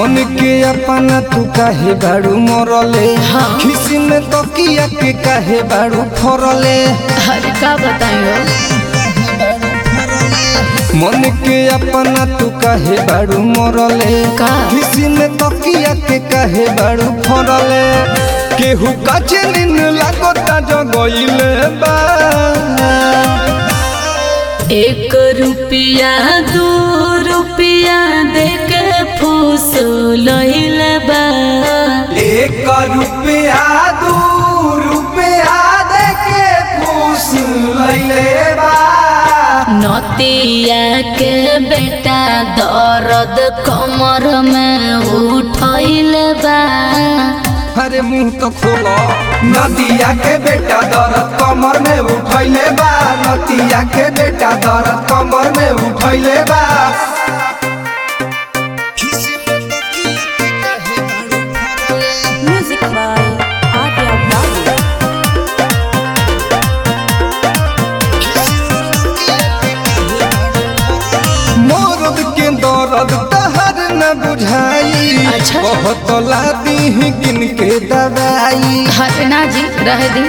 मन के अपना तू काहे बाड़ू मरले हाँ। खिसी में तकिया के काहे बाड़ू फरले अरे का बताइयो मन के अपना तू काहे बाड़ू मरले का? खिसी में तकिया के काहे बाड़ू फरले केहू काचे नीन लागता जगइले बा एक रुपया दू रुपया दे के फूस लइल बा एक रुपया दू रुपया दे के पूछ लैले बा नतिया के बेटा दर्द कमर में उठैल बा अरे मुंह तो खोलो नदिया के बेटा दर्द कमर में उठैले बा नदिया के बेटा दर्द कमर में उठैले बा Music by Adya Babu. मरद के दर्द तहर न बुझाई अच्छा। बहुत लादी गिन के दवाई हटना जी रह दी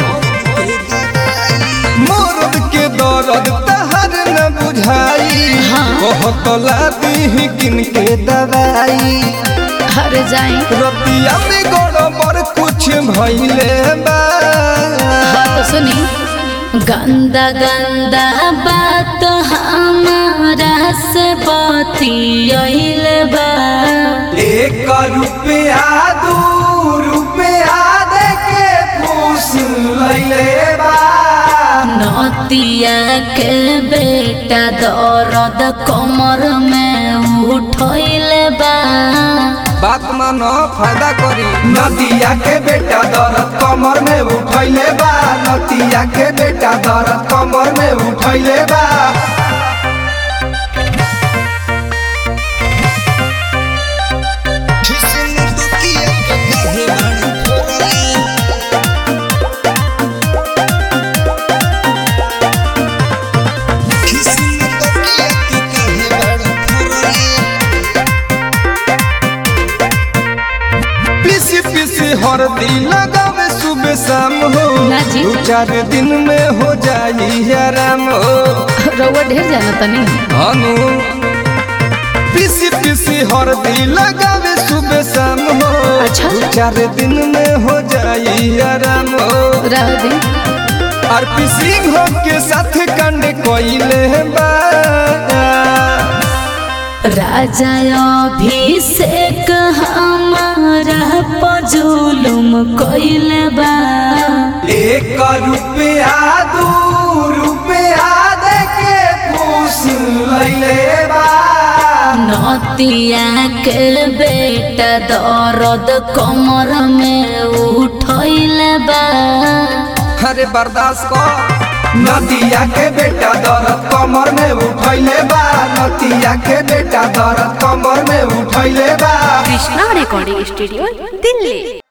मरद के दर्द तहर न बुझाई हाँ। बहुत लादी गिन के दवाई हर जाई रतिया में गड़बड़ कुछ भइले बा बात सुनी गंदा गंदा बात हमारा से बतियल बा एक रुपया दू रुपया दे के पूछ लैले बा नतिया के बेटा दर्द कमर में उठैल बा बात मानो फायदा करी नदिया के बेटा दर्द कमर में उठैले बा नदिया के बेटा दर्द कमर में उठैले बा पीसी पीसी हरदी लगावे सुबह शाम हो ना जी। दू चार दिन में हो जाई आराम हो रउआ ढेर जाना तनी अनु पीसी पीसी हरदी लगावे सुबह शाम हो अच्छा। दू चार दिन में हो जाई आराम हो रह दी और पीसी हो के साथ कंड कोइले बा राजा अभिषेक हमारा पजुलुम कइल बा एक रुपया दू रुपया दे के पूछ लैले बा नतिया के बेटा दर्द कमर में उठैल बा अरे बर्दाश्त कर नदिया के बेटा दर्द कमर में उठैले बा नदिया के बेटा दर्द कमर में उठैले बा Krishna Recording Studio, Delhi.